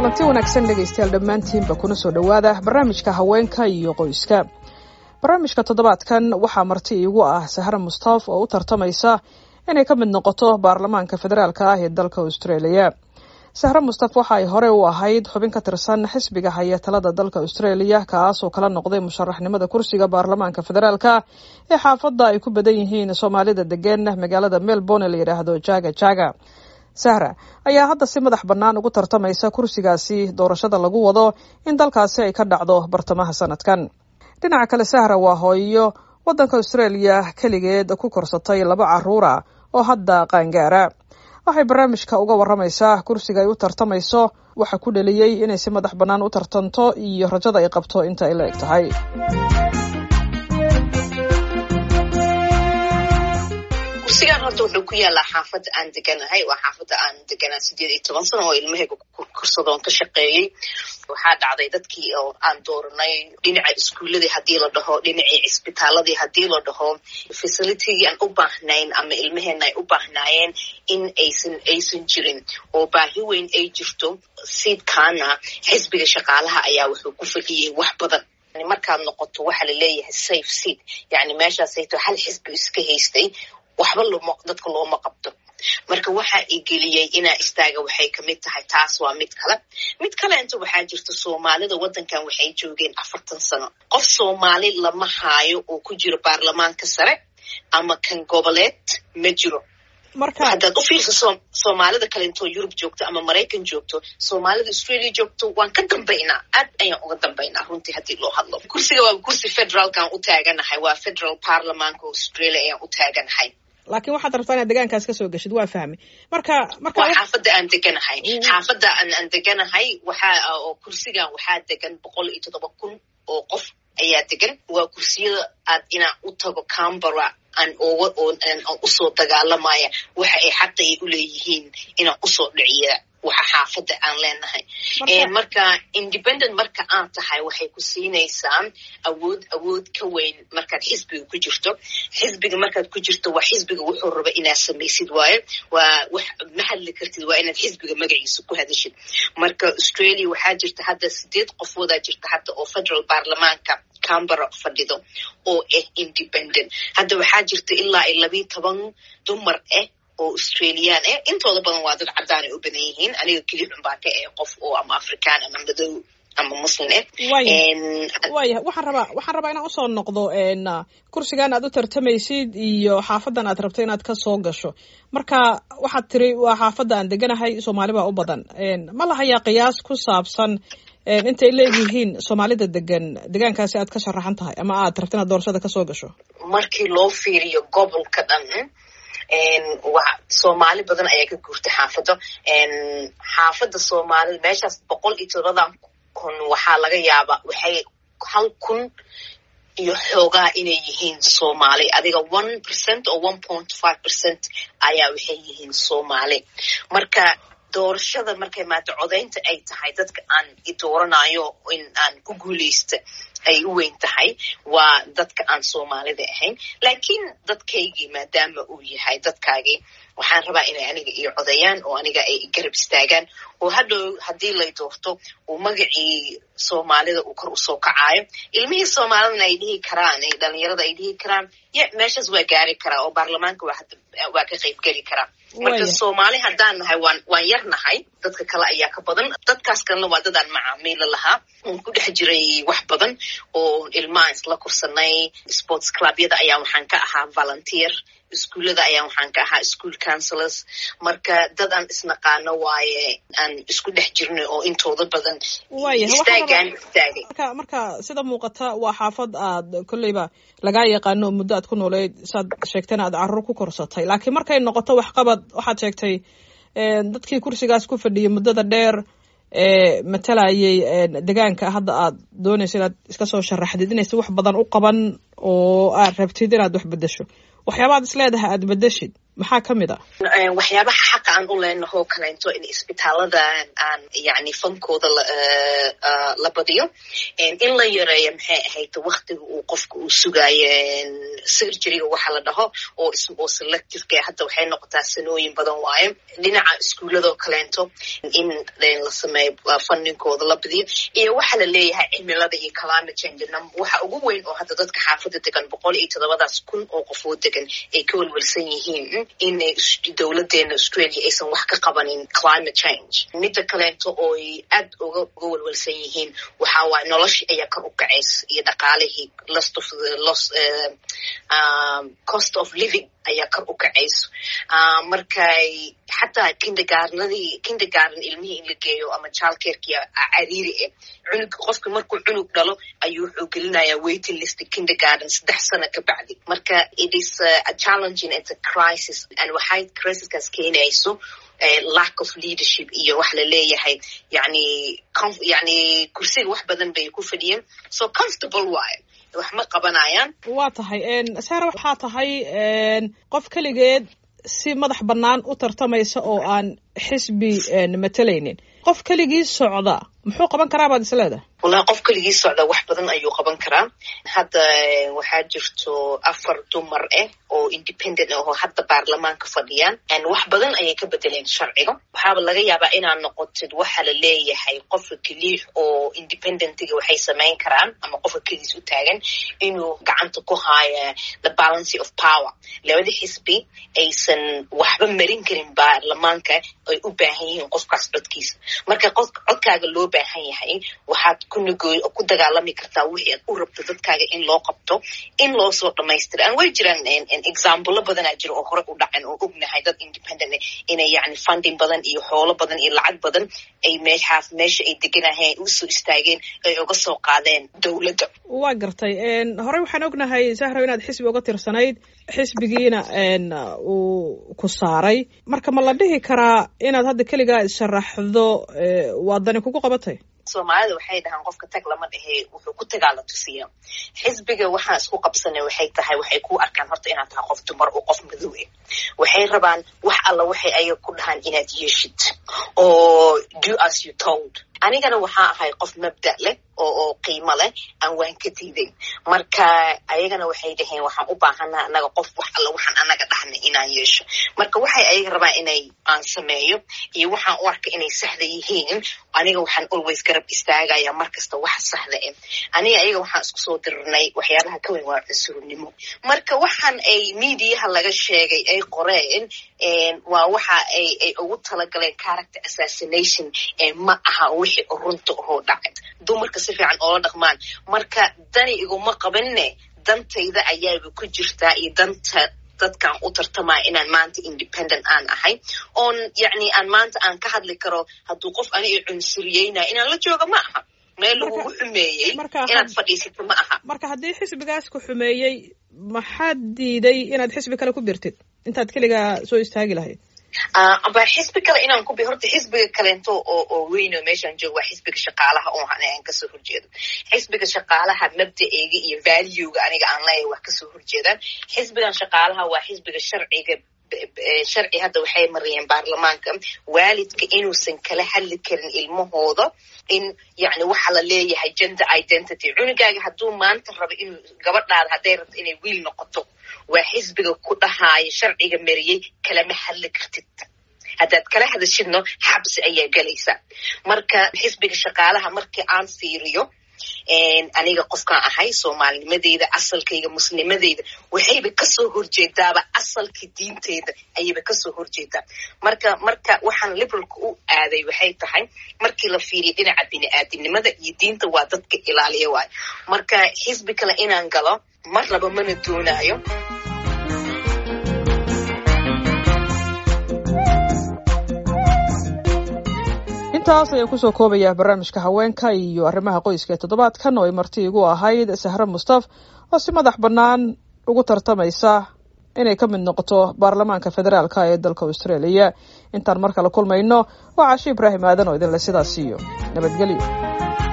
kulanti wanaagsan dhegaystayaal dhammaantiinba kuna soo dhowaada barnaamijka haweenka iyo qoyska barnaamijka toddobaadkan waxaa marti iigu ah sahra mustaaf oo u tartamaysa inay ka mid noqoto baarlamaanka federaalka ah ee dalka australia sahre mustaf waxa ay hore u ahayd xubin ka tirsan xisbiga haya talada dalka australia kaasoo kala noqday musharaxnimada kursiga baarlamaanka federaalka ee xaafadda ay ku badan yihiin soomaalida degan magaalada melbourne la yidhaahdo jaga jaga sahra ayaa hadda si madax bannaan ugu tartamaysa kursigaasi doorashada lagu wado in dalkaasi ay ka dhacdo bartamaha sanadkan dhinaca kale sahra waa hooyo waddanka australia keligeed ku korsatay laba caruura oo hadda qaangaara waxay barnaamijka uga waramaysaa kursiga ay u tartamayso waxa ku dheliyey inay si madax bannaan u tartanto iyo rajada ay qabto inta ay la eg tahay kursigaan horta wuxuu ku yaalaa xaafadda aan deganahay waa xaafadda aan deganaa sideed iyo toban sano oo ilmahayga korsadoon ka shaqeeyey waxaa dhacday dadkii oo aan dooranay dhinaca iskuuladii haddii la dhaho dhinacii cisbitaaladii haddii la dhaho facilitigii aan u baahnayn ama ilmaheena ay u baahnaayeen in aysan aysan jirin oo baahi weyn ay jirto siidkaana xisbiga shaqaalaha ayaa wuxuu ku fadhiyey wax badan markaad noqoto waxa la leeyahay safe seat yani meeshaasayto hal xisbi iska haystay waxba loma dadka looma qabto marka waxaa igeliyey inaa istaaga waxay kamid tahay taas waa mid kale mid kale inta waxaa jirta soomaalida waddankan waxay joogeen afartan sano qof soomaali lama haayo oo ku jiro baarlamaanka sare ama kan goboleed ma jiro haddaad u fiirsa soomaalida kale intoo yurub joogto ama maraykan joogto soomaalida australia joogto waan ka dambaynaa aad ayaan uga dambaynaa runtii haddii loo hadlo kursiga waa kursi federaalkaan u taaganahay waa federal parliamanka australia ayaan u taaganahay laakiin waxaad rabtaa inaad degaankaas kasoo geshid waa fahmi marka marka waa xaafadda aan deganahay xaafadda aan aan deganahay waxaa oo kursigan waxaa degan boqol iyo toddoba kun oo qof ayaa degan waa kursiyada aad inaan u tago cambara aan oga aan usoo dagaalamaya waxa ay xaqa ay u leeyihiin inaan usoo dhiciya waxa xaafadda aan leenahay marka independent marka aad tahay waxay ku siinaysaa awood awood ka weyn markaad xisbiga ku jirto xisbiga markaad ku jirto waa xisbiga wuxuu raba inaad samaysid waayo waa wax ma hadli kartid waa inaad xisbiga magaciisa ku hadashid marka australia waxaa jirta hadda sideed qofoodaa jirta hadda oo federal baarlamaanka cambara fadhido oo ah independent hadda waxaa jirta ilaa iyo labiiyo toban dumar ah oo australian eh intooda badan waa dad caddaan ay u badan yihiin aniga keli xun baa ka eh qof oo ama afrikaan ama madow ama muslim eh waya waxaan rabaa waxaan rabaa inaan usoo noqdo kursigan aad u tartamaysid iyo xaafaddan aad rabto inaad kasoo gasho marka waxaad tiri waa xaafadda aan deganahay soomaali baa u badan ma lahayaa qiyaas ku saabsan intay leeyihiin soomaalida degan degaankaasi aad ka sharaxan tahay ama aad rabto inaad doorashada kasoo gasho markii loo fiiriyo gobolka dhan soomaali badan ayaa ka guurtay xaafaddo xaafadda soomaalida meeshaas boqol iyo todobadan kun waxaa laga yaabaa waxay hal kun iyo xoogaa inay yihiin soomaali adiga one percent oo one point five percent ayaa waxay yihiin soomaali marka doorashada markay maata codaynta ay tahay dadka aan i dooranayo in aan ku guuleysta ay u weyn tahay waa dadka aan soomaalida ahayn laakiin dadkaygii maadaama uu yahay dadkaagii waxaan rabaa inay aniga iyo codayaan oo aniga ay garab istaagaan oo hadhow haddii lay doorto uu magacii soomaalida uu kor usoo kacaayo ilmihii soomaalidana ay dhihi karaan dhalinyarada ay dhihi karaan y meeshaas waa gaari karaa oo baarlamaanka waa ka qayb geli karaa marka soomaali haddaan nahay waan waan yar nahay dadka kale ayaa ka badan dadkaas kalena waa dadaan macaamiila lahaa oon ku dhex jiray wax badan oo ilmahaan isla kursanay sports clubyada ayaa waxaan ka ahaa volunteer iskuullada ayaa waxaan ka ahaa school councilors marka dad aan isnaqaano waaye aan isku dhex jirnay oo intooda badan istaagaan istaagay marka marka sida muuqata waa xaafad aad kolleyba lagaa yaqaano oo muddo aad ku nooleyd saad sheegtayna aad carruur ku korsatay laakiin markay noqoto waxqabad waxaad sheegtay dadkii kursigaas ku fadhiyay muddada dheer ee matalayay degaanka hadda aad doonayso inaad iska soo sharaxdid inaysa wax badan u qaban oo aad rabtid inaad wax bedesho waxyaabaad is leedahay aad bedeshid maxaa ka mid a waxyaabaha xaqa aan u leenahoo kaleento in isbitaalada aan yani fankooda la badiyo in la yareeyo maxay ahayd waktiga uu qofka uu sugaayo surgeryga waxa la dhaho oo oo selectiveka hadda waxay noqotaa sanooyin badan waayo dhinaca iskuuladoo kaleento in la sameeyo fundingkooda la badiyo iyo waxa la leeyahay cimilada iyo climate change waxa ugu weyn oo hadda dadka xaafadda degan boqol iyo toddobadaas kun oo qofoo degan ay ka welwelsan yihiin inay dowladeena australia aysan wax ka qabanin climate change midda kaleento ooy aad uga uga welwelsan yihiin waxa waaye noloshii ayaa kor u kacaysa iyo dhaqaalihii lost of the lost uh, um, cost of living ayaa kor u kacayso uh, markay xataa kindergarnadii kindergarden ilmihii in la geeyo ama childcarekii cariiri eh cunug qofka markuu cunug dhalo ayuu wuxuu gelinayaa waiting list kindergarden saddex sano ka bacdi marka it is uh, a challenging it's a crisis and waxay crisiskaas keenayso lack of leadership iyo wax la leeyahay yani yani kursiga wax badan bay ku fadhiyeen so comfortable waayo wax ma qabanayaan waa tahay sara waxaa tahay qof keligeed si madax bannaan u tartamaysa oo aan xisbi matalaynin qof keligii socda muxuu qaban karaa baad is leedahay wallahi qof keligii socda wax badan ayuu qaban karaa hadda waxaa jirto afar dumar ah oo independent ah oo hadda baarlamaanka fadhiyaan wax badan ayay ka bedeleen sharciga waxaaba laga yaabaa inaad noqotid waxa la leeyahay qofka keliix oo independentiga waxay samayn karaan ama qofka keligiis u taagan inuu gacanta ku haayo the balancy of power labada xisbi aysan waxba marin karin baarlamaanka ay u baahan yihiin qofkaas codkiisa marka codkaaga loo baahan yahay waxaad kunagooy ku dagaalami kartaa wixii aad u rabto dadkaaga in loo qabto in loo soo dhamaystira an way jiraan examplo badanaa jira oo hore u dhacan oo ognahay dad independent inay yani funding badan iyo xoolo badan iyo lacag badan ay meeshaas meesha ay deganaheen usoo istaageen ay uga soo qaadeen dowladda waa gartay horey waxaan ognahay sahrow inaad xisbi uga tirsanayd xisbigiina uu ku saaray marka ma la dhihi karaa inaad hadda keligaa isharaxdo waa dani kugu qabatay soomaalida waxay dhahaan qofka tag lama dhehe wuxuu ku tagaa la tusiya xisbiga waxaan isku qabsanay waxay tahay waxay ku arkaan horta inaad tahay qof dumar oo qof madow eh waxay rabaan wax alla waxay ayaga ku dhahaan inaad yeeshid oo do as you told anigana waxaa ahay qof mabda leh oo oo qiimo leh aan waan ka diiday marka ayagana waxay dhaheen waxaan u baahanaha anaga qof wax alla waxaan anaga dhahnay inaan yeesho marka waxay ayaga rabaan inay aan sameeyo iyo waxaan u arka inay saxda yihiin aniga waxaan always garab istaagaya mar kasta wax saxda eh aniga ayaga waxaan isku soo dirirnay waxyaabaha ka weyn waa cunsurnimo marka waxaan ay mediaha laga sheegay ay qoreen waa waxa ay ay ugu talagaleen character assassination ma aha wixii runta ahoo dhacay dumarka si fiican oola dhaqmaan marka dani iguma qabanne dantayda ayaaba ku jirtaa iyo danta dadkaan u tartamaya inaan maanta independent aan ahay oon yacni aan maanta aan ka hadli karo hadduu qof ani i cunsuriyeynayo inaan la jooga ma aha meel lagugu xumeeyey inaad fadhiisato ma aha marka haddii xisbigaas ku xumeeyey maxaad diiday inaad xisbi kale ku birtid intaad keligaa soo istaagi lahayd aba xisbi kale inaan ku bi horta xisbiga kaleento oo oo weyn oo meeshaan joogo waa xisbiga shaqaalaha oo aan kasoo horjeedo xisbiga shaqaalaha mabda'eyga iyo valuega aniga aan leeyahay wax kasoo horjeedaan xisbigan shaqaalaha waa xisbiga sharciga sharci hadda waxay mariyeen baarlamaanka waalidka inuusan kala hadli karin ilmahooda in yani waxa la leeyahay gender identity cunugaaga hadduu maanta rabo inuu gabadhaada hadday rabto inay wiil noqoto waa xisbiga ku dhahaayo sharciga mariyey kalama hadli kartid haddaad kala hadashidno xabsi ayaa gelaysa marka xisbiga shaqaalaha markii aan fiiriyo aniga qofkaan ahay soomaalinimadeyda asalkayga muslimadeyda waxayba kasoo horjeedaaba asalka diinteyda ayayba kasoo horjeedaa marka marka waxaan liberalka u aaday waxay tahay markii la fiiriya dhinaca bini-aadinimada iyo diinta waa dadka ilaaliya waayo marka xisbi kale inaan galo mar raba mana doonaayo intaas ayaan kusoo koobayaa barnaamijka haweenka iyo arrimaha qoyska ee toddobaadkan oo ay marti igu ahayd sahre mustaf oo si madax bannaan ugu tartamaysa inay ka mid noqoto baarlamaanka federaalka ee dalka australia intaan mar kale kulmayno waa cashi ibraahim aadan oo idinle sidaas siiyo nabadgelyo